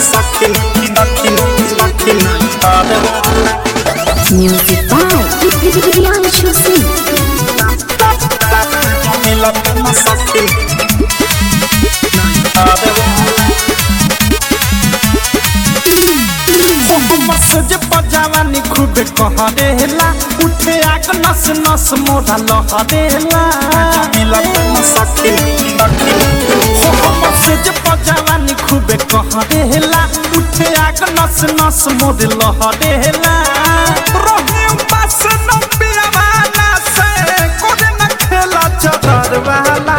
सखी सखी सखी हर वाला Music by Priyanshu Singh. मिलत न सखी हर वाला मसज पजावानी खूब कहरेला उठे आग नस नस मोरा लहरेला मिलत न सखी सखी मसज पजावानी खूब कहरेला उठे आग नस नस मोर लहरेला रोहे पास न पियावाला से कोरे न खेला चदर वाला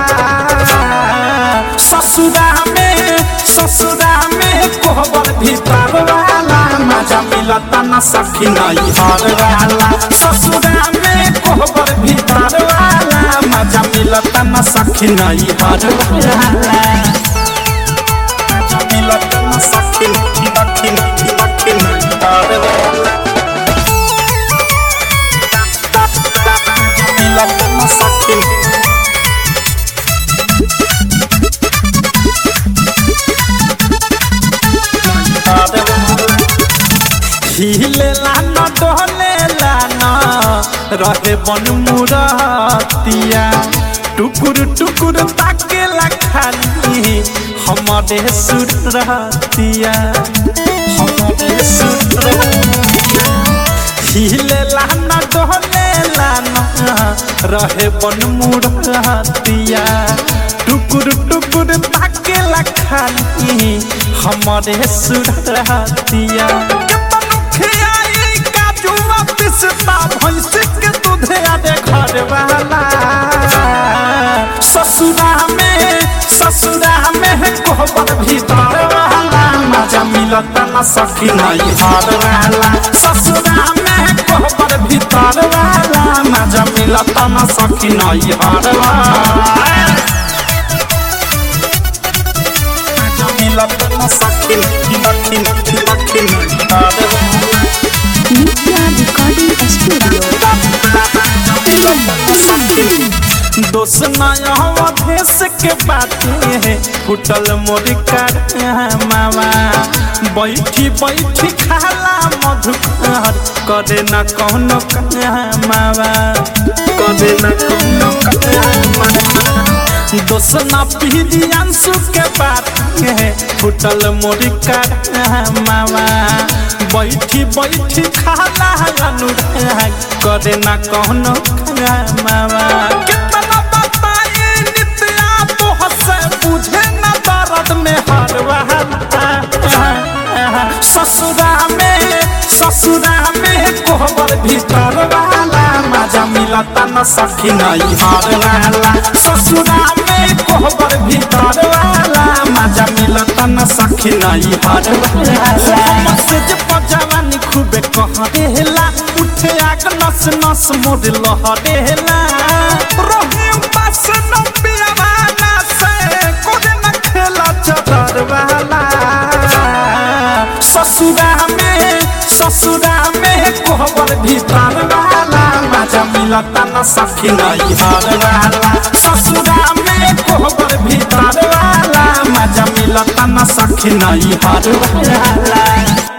ससुरा में ससुरा में कोहबर भीतर वाला मजा मिलता न सखी नहीं हर वाला ससुरा में कोहबर भीतर वाला मजा मिलता न सखी नहीं हर वाला मजा मिलता न सखी सखी सखी नहीं हर वाला मिलता न सखी हिलेला न डोलेला न रहे बन मुरतिया टुकुर टुकुर ताकेला खाली हमारे सुरतिया हमारे सुरतिया हिलेला न डोलेला न रहे बन मुरतिया टुकुर टुकुर ताकेला खाली हमारे सुरतिया केतनो खियाई काजुआ पिसता भैंस के दूधे आदे घर वाला ससुरा में ससुरा में कोहबर भीतर वाला मजा मिलता न सखी नहीं हार वाला ससुरा में कोहबर भीतर वाला मजा मिलता न सखी नहीं हार वाला मजा मिलता न सखी सखी सखी नहीं हार वाला Nitya Recording Studio. दोस्त नया देश के बाते फुटल मोर कर मामा बैठी बैठी खाला मधुकर करे न कौनो मावा करे न कौनो दोस्त न पीढ़ी अंशु के बात फुटल मोर कर मामा बैठी बैठी खाला अनुराग करे न कौनो मावा कितना बताई नित्या तो हंसे बुझे न दर्द में हर वाला ससुरा में ससुरा में कोहबर भीतर वाला मजा मिलता न सखी नहीं हर वाला ससुरा में कोहबर भीतर वाला मजा मिलता न सखी नहीं हर वाला मैसेज पर जवानी खूबे कहरेला उठे आग नस नस मोर लहरेला रोहे पास न पियावाला से कोरे न खेला चदर वाला ससुरा में ससुरा में कोहबर भीतर वाला मजा मिलता न सखी नहीं हर वाला ससुरा में कोहबर भीतर वाला मजा मिलता न सखी नहीं हर वाला